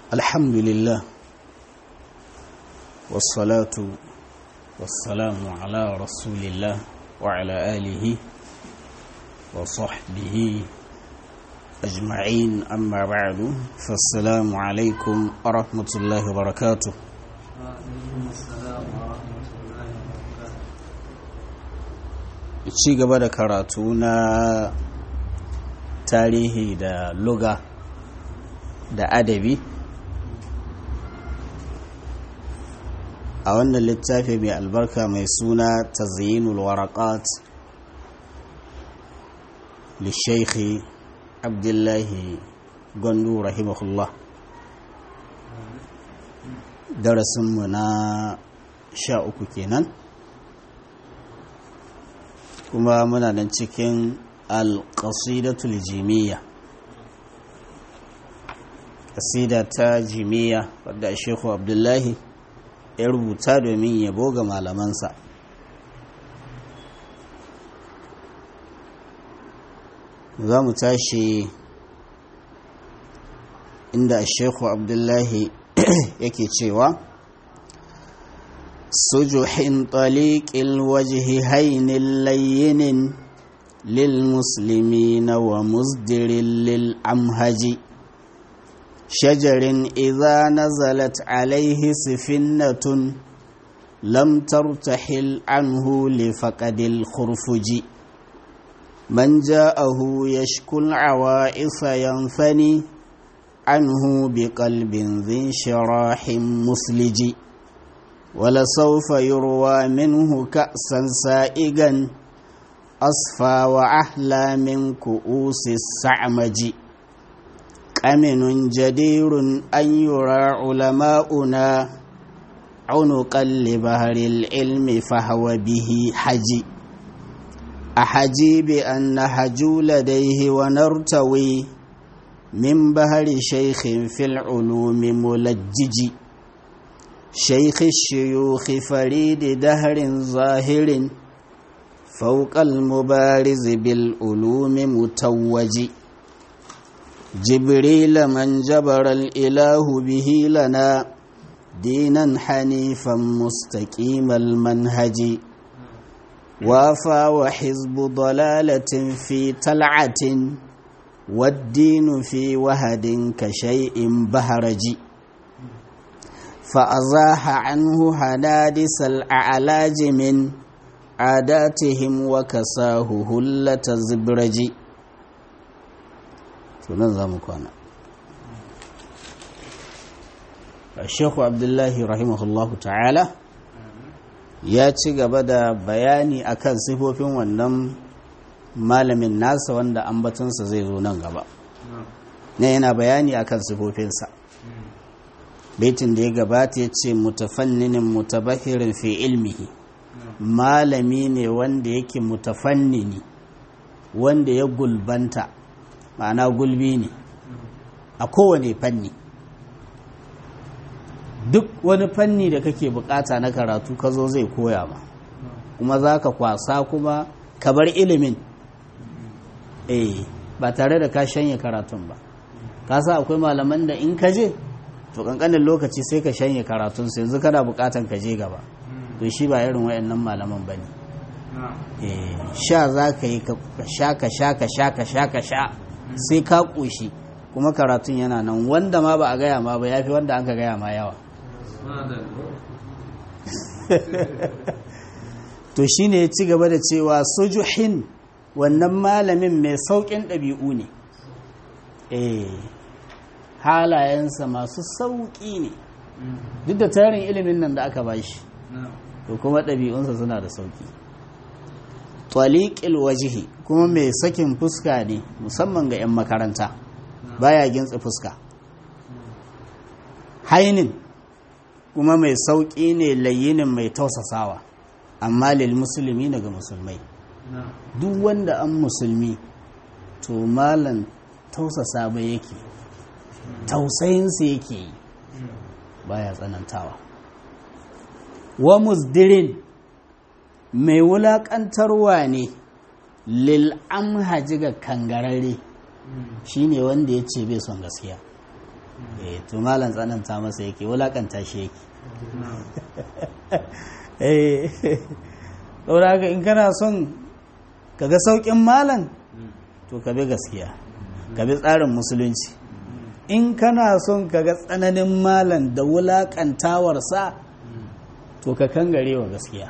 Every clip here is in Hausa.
الحمد لله والصلاة والسلام على رسول الله وعلى آله وصحبه أجمعين أما بعد فالسلام عليكم ورحمة الله وبركاته ci gaba da karatu na tarihi da luga da adabi a wannan littafi mai albarka mai suna tazyinul waraqat lishaikhi abdullahi gwandu rahimahullah darasinmu na sha uku kenan kuma muna nan cikin alƙasidatul jimiyya ƙasida ta jimiyya wadda shekhu abdullahi ya rubuta domin yabo ga malamansa za mu tashi inda shekhu abdullahi yake cewa سجح طليق الوجه هين لين للمسلمين ومزدر للأمهج شجر إذا نزلت عليه سفنة لم ترتحل عنه لفقد الخرفج من جاءه يشكو العوائص ينفني عنه بقلب ذي انشراح مثلج ولسوف يروى منه كأسا سائغا أصفى وأحلى من كؤوس السعمج أمن جدير أن يرى علماؤنا عنقا لبهر العلم فهو به حجي أحجي بأن نهجو لديه ونرتوي من بهر شيخ في العلوم ملجج شيخ الشيوخ فريد دهر ظاهر فوق المبارز بالعلوم متوج جبريل من جبر الإله به لنا دينا حنيفا مستقيم المنهج وافى وحزب ضلالة في تلعة والدين في وهد كشيء بهرج فأزاح عنه حنادس الأعلاج من عاداتهم وكساه هلة زبرج سننظم كوانا الشيخ عبد الله رحمه الله تعالى ya ci gaba da bayani akan sifofin wannan malamin nasa wanda ambatunsa zai zo nan gaba ne yana bayani akan sifofinsa baitin da ya gabata ya ce mutafanninin mutabahirin fi ilmihi malami ne wanda yake mutafannini wanda ya gulbanta ma'ana gulbi ne a kowane fanni duk wani fanni da kake bukata na karatu ka zo zai koya ma kuma za ka kwasa kuma ka bar ilimin eh ba tare da ka shanye karatun ba ka sa akwai malaman da in ka je to kankanin lokaci sai ka shanye karatun su yanzu kana bukatan ka je gaba to shi ba irin wayannan malaman bane eh sha za ka yi ka sha ka sha ka sha ka sha ka sha sai ka koshi kuma karatun yana nan wanda ma ba a gaya ma ba yafi wanda an ka gaya ma yawa to shine ya ci gaba da cewa sujuhin wannan malamin mai sauƙin ɗabi'u ne eh halayensa masu sauƙi ne duk da tarin ilimin nan da aka bashi to kuma ɗabi'unsa suna da sauƙi twaliƙil wajihi kuma mai sakin fuska ne musamman ga 'yan makaranta baya gintsa fuska hainin kuma mai sauƙi ne layinin mai tausasawa amma lil musulmi daga musulmai duk wanda an musulmi to malan tausasa ba yake tausayinsa yake yi baya tsanantawa wa musdirin mai wulaƙantarwa ne lil amhaji ga kangararre shine wanda ya ce bai son gaskiya eh to malam tsananta masa yake wulakanta shi yake eh saboda haka in kana son kaga saukin malam to ka bi gaskiya ka bi tsarin musulunci in kana son kaga tsananin malam da wulakantawarsa to ka kangare wa gaskiya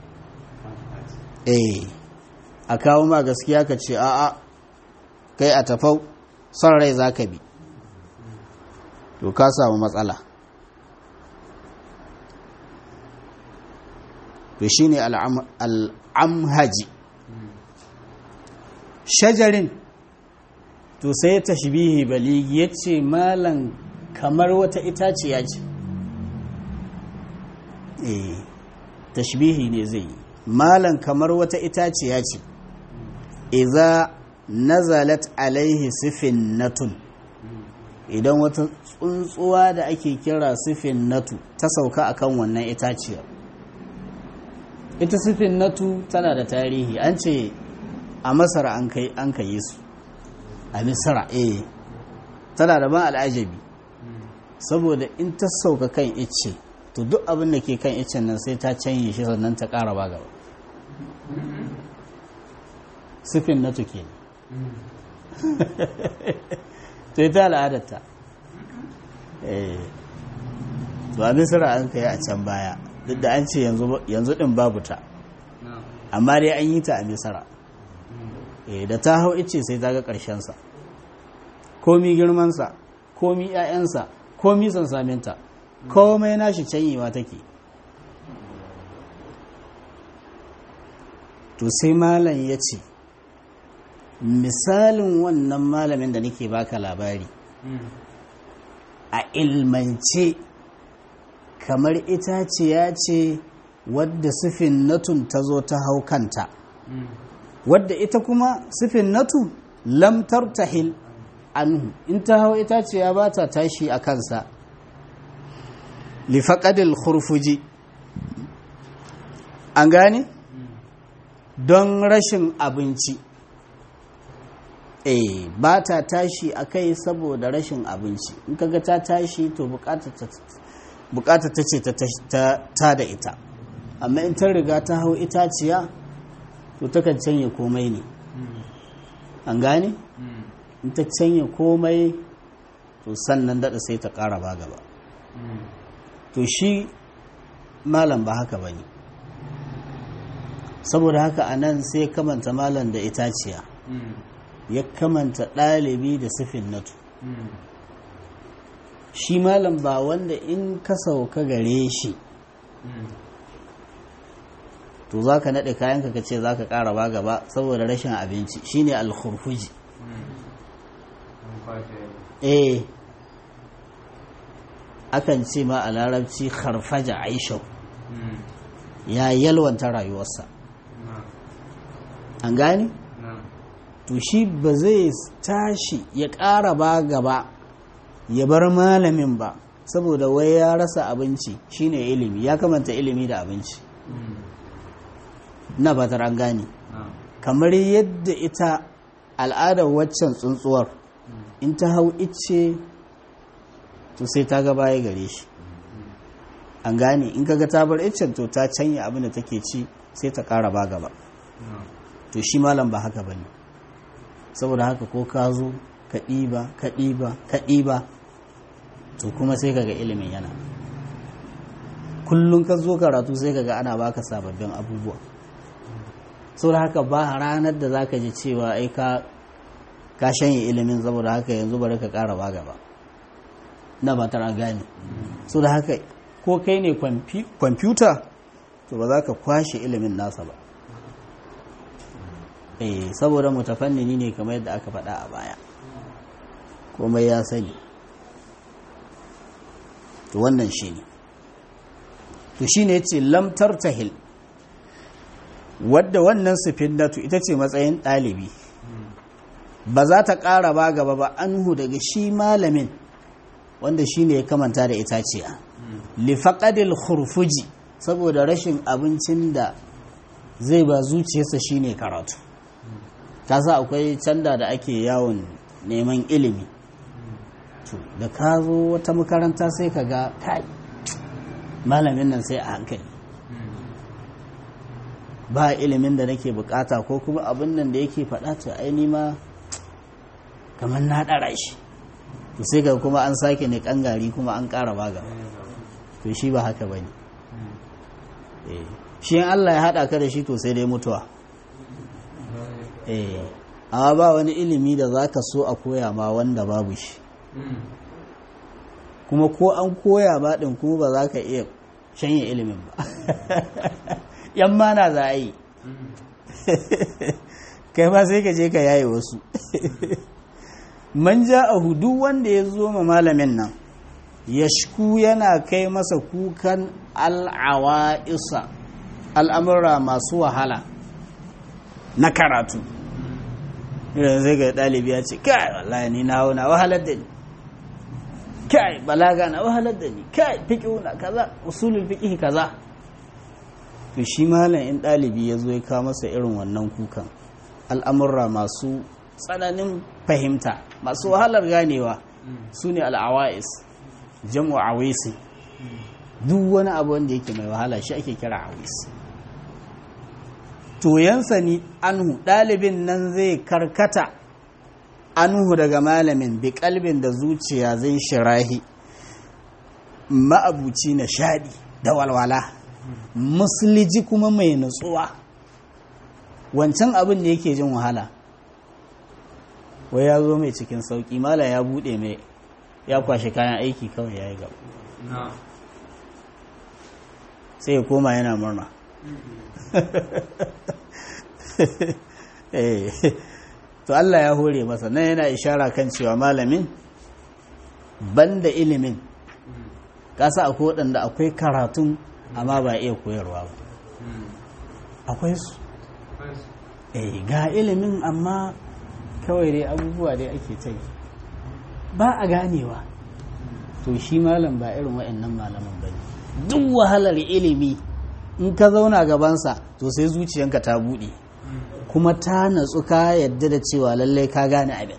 eh a kawo ma gaskiya ka ce a'a kai a tafau son rai za ka bi to ka samu matsala to shi ne al'amhaji shajarin to sai tashbihi baligi ya ce malan kamar wata itaciya ce eh tashbihi ne zai yi malan kamar wata itaciya ce iza nazalat alaihi sifin natun idan wata tsuntsuwa da ake kira sifin natu ta sauka akan wannan itaciyar ita sifin natu tana da tarihi an ce a masar an ka yi su a misra eh tana da ban al'ajabi saboda in ta sauka kan icce to duk abin da ke kan iccen nan sai ta canye shi sannan ta ƙara ba gaba sifin natu ke to ita al'adarta eh to a misra an ka yi a can baya duk da an ce yanzu din babu ta amma dai an yi ta a misra da ta hau ice sai ta ga ƙarshensa komi girmansa komi ‘ya'yansa komi sansaminta komai nashi canyewa take to sai malam ya ce misalin wannan malamin da nake baka labari a ilmance kamar itaciya ce wadda sufin natun ta zo ta hau kanta wadda ita kuma sifin natu lamtar tahil anhu in ta hau itaciya ba ta tashi a kansa lifaƙadil khurfuji an gane don rashin abinci eh ba ta tashi a kai saboda rashin abinci in kaga ta tashi to bukata ta ce ta da ita amma in ta riga ta hau itaciya to takan canye komai ne an gane in ta canye komai to sannan daɗa sai ta ƙara ba gaba to shi malam ba haka ba ne saboda haka a nan sai kamanta malam da itaciya ya kamanta ɗalibi da sifin natu shi malam ba wanda in ka sauka gare shi to za ka naɗe kayanka ka ce za ka ƙara ba gaba saboda rashin abinci shine alkhurfuji eh akan ce ma a larabci harfaja aishau ya yalwanta rayuwarsa an gane? to shi ba zai tashi ya ƙara ba gaba ya bar malamin ba saboda wai ya rasa abinci shine ilimi ya kamanta ilimi da abinci na fatar an gane kamar yadda ita al'adar waccan tsuntsuwar in ta hau icce to sai ta ga baya gare shi an gane in kaga ta bar iccen to ta canya abin da take ci sai ta ƙara ba gaba to shi malam ba haka bane saboda haka ko ka zo ka ɗiba ka ɗiba ka ɗiba to kuma sai kaga ilimin yana kullum ka zo karatu sai kaga ana baka sababbin abubuwa saboda haka ba ranar da zaka ji cewa ai ka ka shanye ilimin saboda haka yanzu bari ka ƙara ba gaba na ba tara gane saboda haka ko kai ne kwamfuta to ba za ka kwashe ilimin nasa ba eh saboda mutafannini ne kamar yadda aka faɗa a baya komai ya sani to wannan shi ne to shi ne ce lamtar tahil wadda wannan sufinnatu ita ce matsayin ɗalibi ba za ta ƙara ba gaba ba anhu daga shi malamin wanda shi ne ya kamanta da itaciya lifaƙadil hurfuji saboda rashin abincin da zai ba zuciyarsa shine karatu kasa akwai canda da ake yawon neman ilimi to da ka zo wata makaranta sai ka ga kai malamin nan sai a hankali ba ilimin da nake bukata ko kuma abin nan da yake faɗa to aini ma kamar na ɗara shi to sai ga kuma an sake ne ƙangari kuma an ƙara baga to shi ba haka ba ne shi Allah ya haɗa ka da shi to sai dai mutuwa amma ba wani ilimi da za ka so a koya ma wanda babu shi kuma ko an koya ba ɗin kuma ba za ka iya shanye ilimin ba yan mana za a yi kai ma sai ka je ka yaye wasu man ja a hudu wanda ya zo ma malamin nan yashku yana kai masa kukan al'awa'isa al'amura masu wahala na karatu idan zai ga ɗalibi ya ce kai wallahi ni na na wahalar da ni kai balaga na wahalar da ni kai fiƙi na kaza usulul fiƙi kaza to shi malam in ɗalibi ya zo ya kawo masa irin wannan kukan al'amurra masu tsananin fahimta masu wahalar ganewa su ne al'awa'is jam'u awisi duk wani abu wanda yake mai wahala shi ake kira awisi toyansa ni anhu ɗalibin nan zai karkata anhu daga malamin bi kalbin da zuciya zai shirahi ma'abuci na shaɗi da walwala musuliji kuma mai nutsuwa wancan abin da yake jin wahala wai ya zo mai cikin sauƙi mala ya buɗe mai ya kwashe kayan aiki kawai ya yi gaba sai ya koma yana murna to Allah ya hore masa nan yana ishara kan cewa malamin banda ilimin kasa akwai waɗanda akwai karatun amma ba iya koyarwa ba akwai su eh ga ilimin amma kawai dai abubuwa dai ake ta yi ba a ganewa to shi malam ba irin waɗannan malaman ba ne duk wahalar ilimi in ka zauna gabansa to sai zuciyanka ta buɗe kuma ta natsu ka yadda da cewa lallai ka gane abin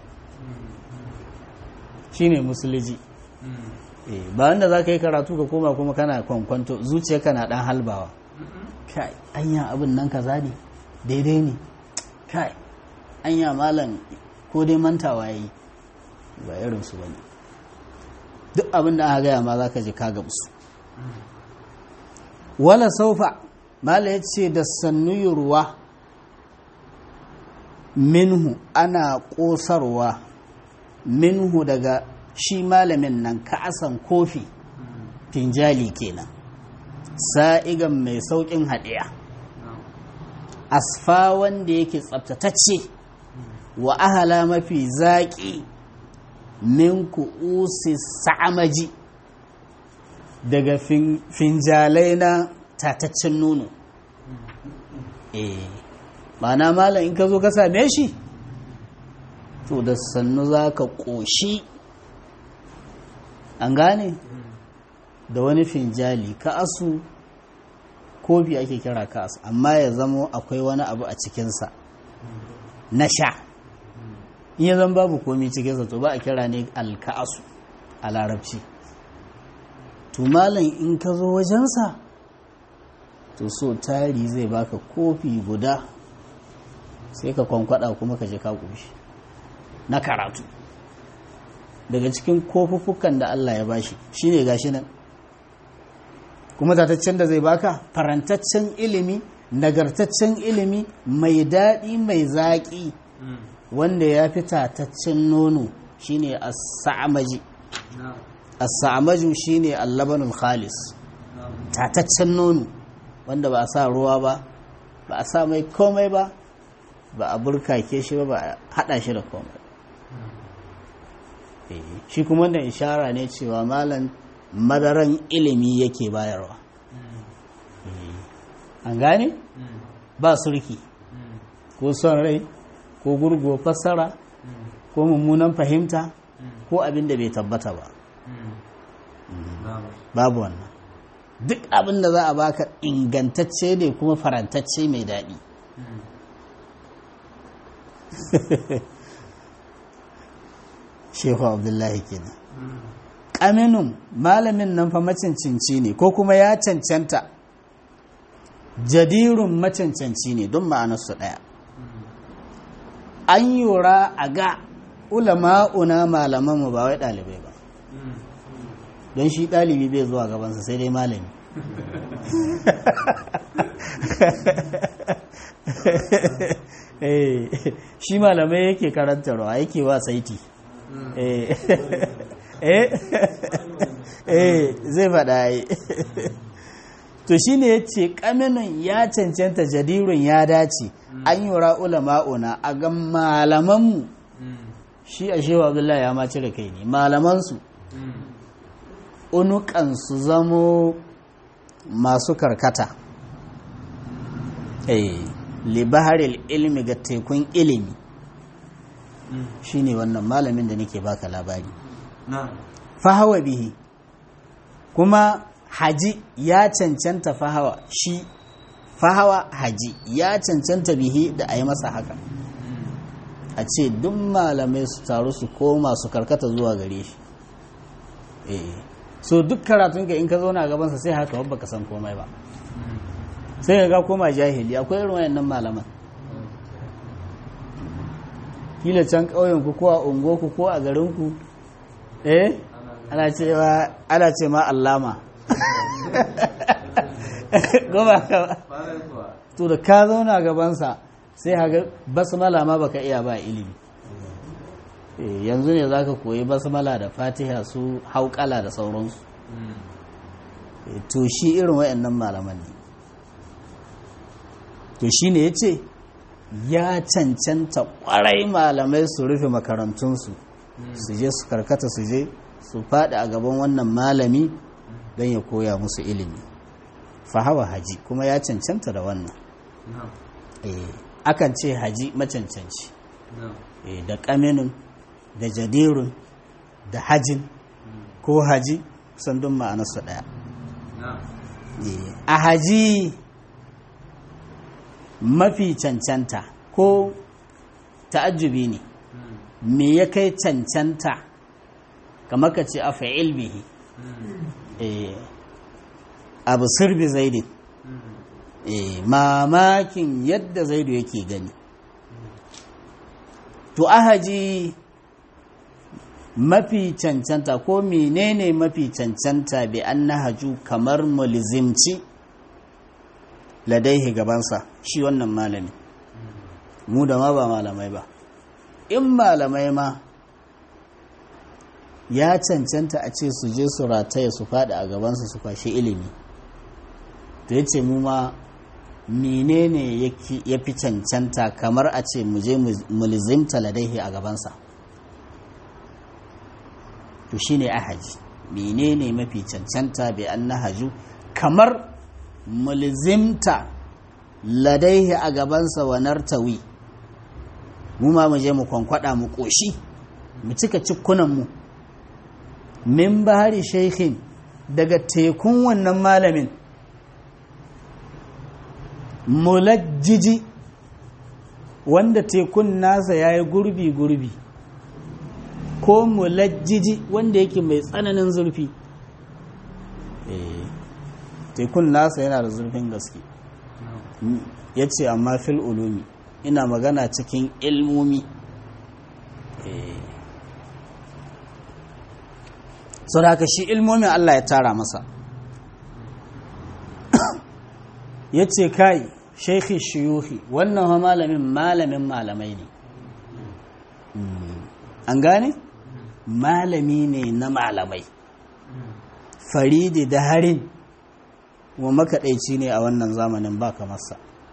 shine musuliji ba wanda za ka yi karatu ka koma kuma kana kwankwanto zuciyarka na ɗan halbawa kai anya abin nan kaza ne daidai ne kai anya malam ko dai mantawa yi ba irinsu ba ne duk abin da aka gaya ma za ka ji ka gamsu wala saufa mala ya ce da sannu ruwa minhu ana ƙosarwa minhu daga shi malamin nan ka'asan kofi finjali kenan sa'igan mai sauƙin haɗiya asfa wanda yake tsabtatacce wa ahala mafi zaƙi min ku'usi sa'amaji daga finjalai na tataccen nono eh ma'ana malam in ka zo ka same shi to da sannu za ka ƙoshi an gane da wani finjali ka asu kofi ake kira ka asu amma ya zamo akwai wani abu a cikinsa na sha in ya zan babu komi cikinsa to ba a kira ne alka'asu a larabci to malam in ka zo wajensa to so tari zai baka kofi guda sai ka kwankwada kuma ka je ka ƙoshi na karatu daga cikin kofuffukan da Allah ya bashi shine gashi nan kuma tataccen da zai baka farantaccen ilimi nagartaccen ilimi mai daɗi mai zaƙi wanda ya fi tataccen nono shine as-sa'amaji as-sa'amaju shine al-labanul khalis tataccen nono wanda ba a sa ruwa ba ba a sa mai komai ba ba a burkake shi ba ba a hada shi da komai shi kuma wanda ishara ne cewa malam madaran ilimi yake bayarwa an gane ba surki ko son rai ko gurgo fassara ko mummunan fahimta ko abin da bai tabbata ba babu wannan duk abin da za a baka ingantacce ne kuma farantacce mai daɗi shehu abdullahi kenan ƙaminun malamin nan fa macancanci ne ko kuma ya cancanta jadirun macancanci ne don ma'anarsu ɗaya an yura a ga ulama'una malamanmu ba wai ɗalibai ba don shi ɗalibi bai zuwa gabansa sai dai malami shi malamai yake karantarwa yake wa saiti zai faɗa yi to shi ne ya ce ƙaminin ya cancanta jadirun ya dace an yi ulama'una a ga malamanmu shi a shewa abdullahi ya ma cire kai ne malamansu unukan su zamo masu karkata libaharil ilmi ga tekun ilimi shine wannan malamin da nake baka labari fahawa bihi kuma haji ya cancanta fahawa shi fahawa haji ya cancanta bihi da a yi masa haka a ce duk malamai su taru su koma su karkata zuwa gare shi so duk karatun ka in ka zauna a gabansa sai haka wabba ka san komai ba sai ga koma jahili akwai irin wayannan malaman kila can ƙauyen ku ko a ungo ku ko a garin ku eh ana cewa ana ce ma allama goma ka to da ka zauna gabansa sai haga basmala ma baka iya ba ilimi yanzu ne za ka koyi basmala da fatiha su haukala da sauransu to shi irin wayannan malaman ne to shi ne ya ce ya cancanta kwarai malamai su rufe makarantunsu su je su karkata su je su faɗi a gaban wannan malami don ya koya musu ilimi fahawa haji kuma ya cancanta da wannan akan ce haji macancanci da ƙaminin da jadirun da hajin ko haji sandun ma'anarsu ɗaya a haji mafi cancanta ko ta'ajjubi ne me ya kai cancanta kamar ka ce a fa'il bihi abu sirbi zaidin mamakin yadda zaidu yake gani to ahaji mafi cancanta ko menene mafi cancanta bi an nahaju kamar mulzimci ladaihi gabansa shi wannan malami mu da ma ba malamai ba in malamai ma ya cancanta a ce su je su rataya su faɗi a gabansa su kwashi ilimi to ya ce mu ma menene ya fi cancanta kamar a ce mu je mulzimta ladaihi a gabansa to shi ne ahaji menene mafi cancanta bai an nahaju kamar mulzimta ladaihi a gabansa wa nartawi mu ma mu je mu kwankwada mu koshi mu cika cikunanmu min bahari shaikhin daga tekun wannan malamin mulajjiji wanda tekun nasa ya yi gurbi-gurbi ko mulajjiji wanda yake mai tsananin zurfi tekun nasa yana da zurfin gaske ya ce amma fil ulumi ina magana cikin ilmomi sau da haka shi ilmomin Allah ya tara masa ya ce kai shaikhi shiyuhi wannan malamin malamin malamai ne an gane malami ne na malamai faridi da harin wa makaɗaici ne a wannan zamanin ba kamarsa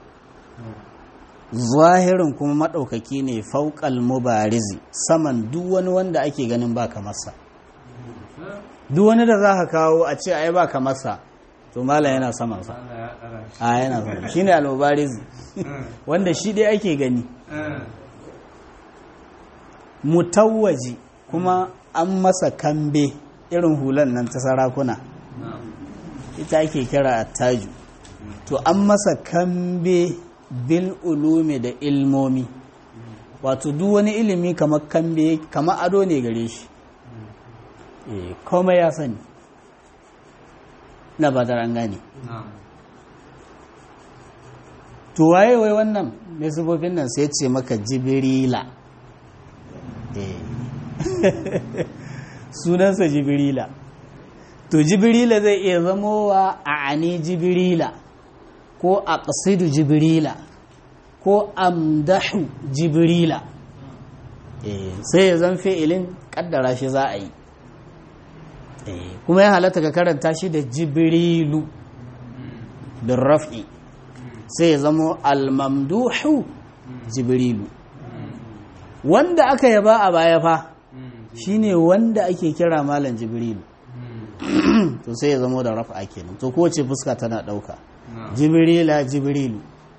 zahirin kuma maɗaukaki ne fauƙal mubarizi saman duk wani wanda ake ganin ba kamarsa duk wani da za ka kawo a ce ai ba kamarsa to mala yana samansa a yana sama shi ne al-mubarizi wanda shi dai ake gani mutawwaji kuma an masa kambe irin hulan nan ta sarakuna ita ake kira attaju to an masa kambe bil ulumi da ilmomi wato duk wani ilimi kamar kambe kamar ado ne gare shi eh komai ya sani na ba an gane to waye wai wannan mai sifofin nan sai ce maka jibirila eh sunansa jibirila to jibirila zai iya zamowa a ani jibirila ko a ƙasidu jibirila ko amdahu jibirila sai ya zan fi'ilin ƙaddara shi za a yi kuma ya halatta ka karanta shi da jibirilu bin raf'i sai ya zamo almamduhu jibirilu wanda aka yaba a baya fa shine wanda ake kira malam jibrilu to sai ya zamo da rafa kenan to kowace fuska tana dauka jibrila jibrilu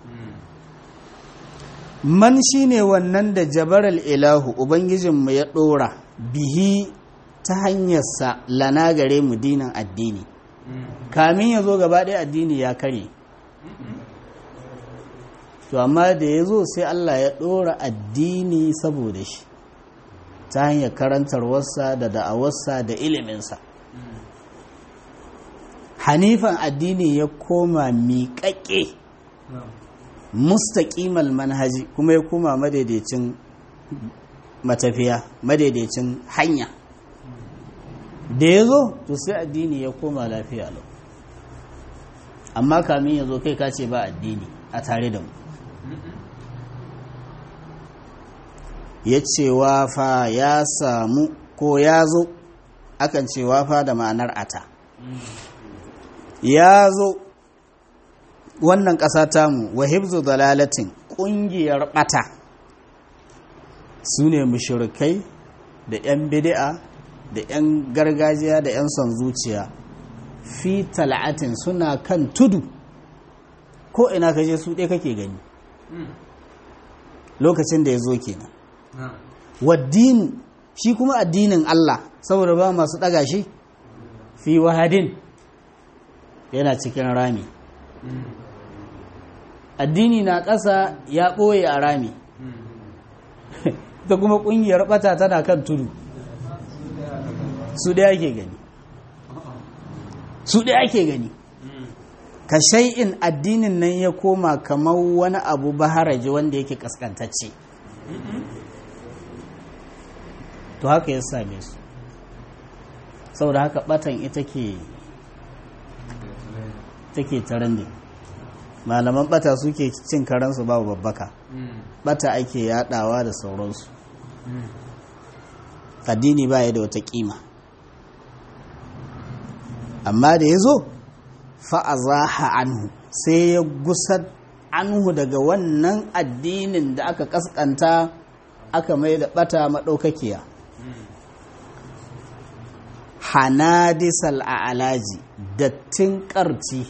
man shine wannan da jabaral ilahu ubangijinmu ya dora bihi ta hanyarsa lana gare mu dinan addini kamin ya zo gaba ɗaya addini ya kare to amma da ya zo sai Allah ya ɗora addini saboda shi ta hanyar karantarwarsa da da'awarsa da iliminsa hanifan addini ya koma miƙaƙe mustaƙimal manhaji kuma ya koma madaidaicin matafiya madaidaicin hanya da ya zo to sai addini ya koma lafiya lau amma kamin ya zo kai ka ce ba addini a tare da mu ya ce wafa ya samu ko ya zo akan ce wafa da ma'anar ata ya zo wannan ƙasa tamu wa hibzu dalalatin ƙungiyar ɓata su ne mushirikai da 'yan bidi'a da 'yan gargajiya da 'yan son zuciya fi tal'atin suna kan tudu ko ina ka je su ɗaya kake gani lokacin da ya zo kenan waddinu shi kuma addinin Allah saboda ba masu ɗaga shi fi wahadin yana cikin rami addini na ƙasa ya ɓoye a rami ta kuma ƙungiyar ɓata tana kan tudu su ɗaya ake gani su ɗaya ake gani ka shay'in addinin nan ya koma kamar wani abu baharaji wanda yake kaskantacce to haka ya same su saboda haka batan ita ke take tarande malaman bata suke cin karansu babu babbaka bata ake yadawa da sauransu addini ba ya da wata kima amma da ya zo fa'azaha anhu sai ya gusar anhu daga wannan addinin da aka kaskanta aka mai da bata maɗaukakiya hanadisal a alaji dattin ƙarci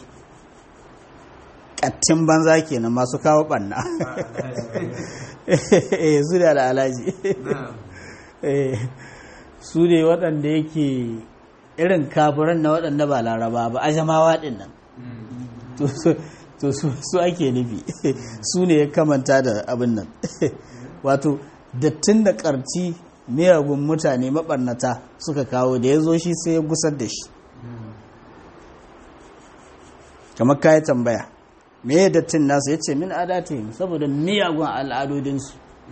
ƙattin banza kenan masu kawo ɓanna su da al'alaji su ne waɗanda yake irin kafiran na waɗanda ba laraba ba a jamawa ɗin nan to su ake nufi su ne ya kamanta da abin nan wato dattin da ƙarci miyagun mutane maɓarnata suka kawo da ya zo shi sai ya gusar da shi kamar kayi tambaya me ya dattin nasu ya ce min adatihim saboda miyagun al'adodinsu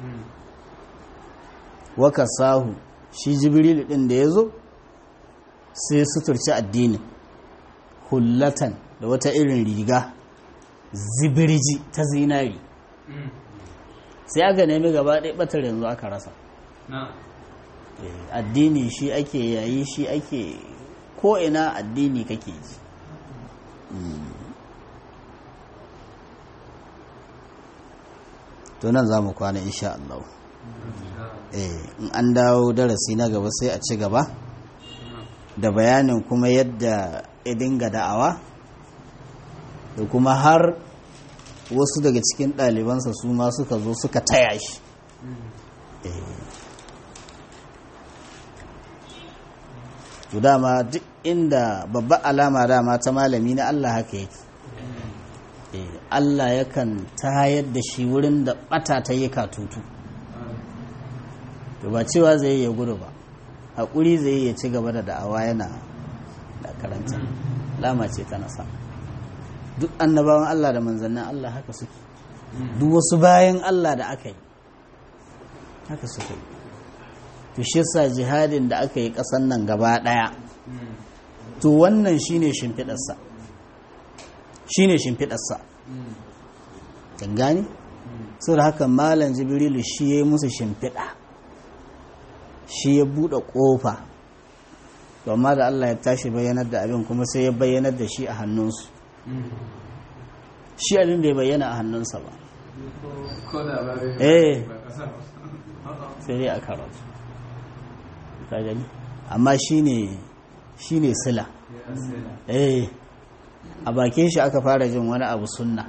waka sahu shi jibril ɗin da ya zo sai suturci addinin hullatan da wata irin riga zibirji ta zinari sai aka nemi gaba ɗaya ɓatar yanzu aka rasa addini shi ake yayi shi ake ko ina addini kake ji to nan za mu kwana insha Allah in an dawo darasi na gaba sai a ci gaba da bayanin kuma yadda ya dinga da'awa da kuma har wasu daga cikin ɗalibansa su ma suka zo suka taya shi to dama duk inda babba alama dama ta malami na Allah haka yake Allah yakan tayar da shi wurin da bata ta yi katutu to ba cewa zai yi gudu ba haƙuri zai ya ci gaba da da'awa yana da karanta lama ce ta nasa duk annabawan Allah da manzannin Allah haka suke duk wasu bayan Allah da aka yi haka suke yi to shi sa jihadin da aka yi ƙasan nan gaba ɗaya to wannan shine shimfiɗarsa shine shimfiɗarsa kan gani sau da haka malam jibrilu shi ya yi musu shimfiɗa shi ya buɗe ƙofa amma da Allah ya tashi bayyanar da abin kuma sai ya bayyanar da shi a hannunsu shi abin bai bayyana a hannunsa ba eh sai dai a karatu ka gani amma shine shine sila eh a bakin shi aka fara jin wani abu sunna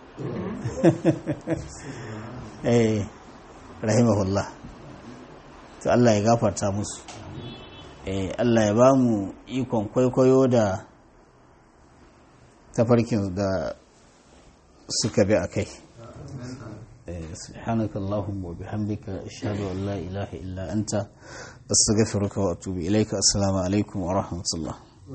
eh rahimahullah to Allah ya gafarta musu eh Allah ya ba mu ikon kwaikwayo da tafarkin da suka bi a kai سبحانك اللهم وبحمدك أشهد أن لا إله إلا أنت أستغفرك وأتوب إليك السلام عليكم ورحمة الله